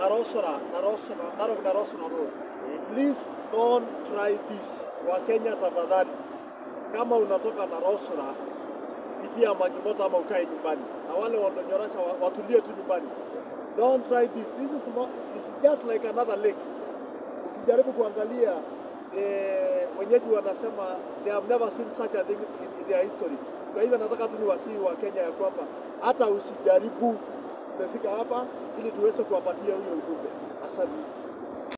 Narosora, Narosora, Narok Narosora Road. Please don't try this. Wakenya tafadhali, kama unatoka Narosora pitia Magimoto ama ukae nyumbani, na wale wanaonyorosha wa- watulie tu nyumbani. Don't try this. This is, mo- is just like another lake. Ukijaribu kuangalia eh, wenyeji wanasema they have never seen such a thing in, in their history. Kwa hivyo nataka tu niwasihi wa Kenya ya kwamba hata usijaribu. Tumefika hapa ili tuweze kuwapatia huyo ujumbe. Asante.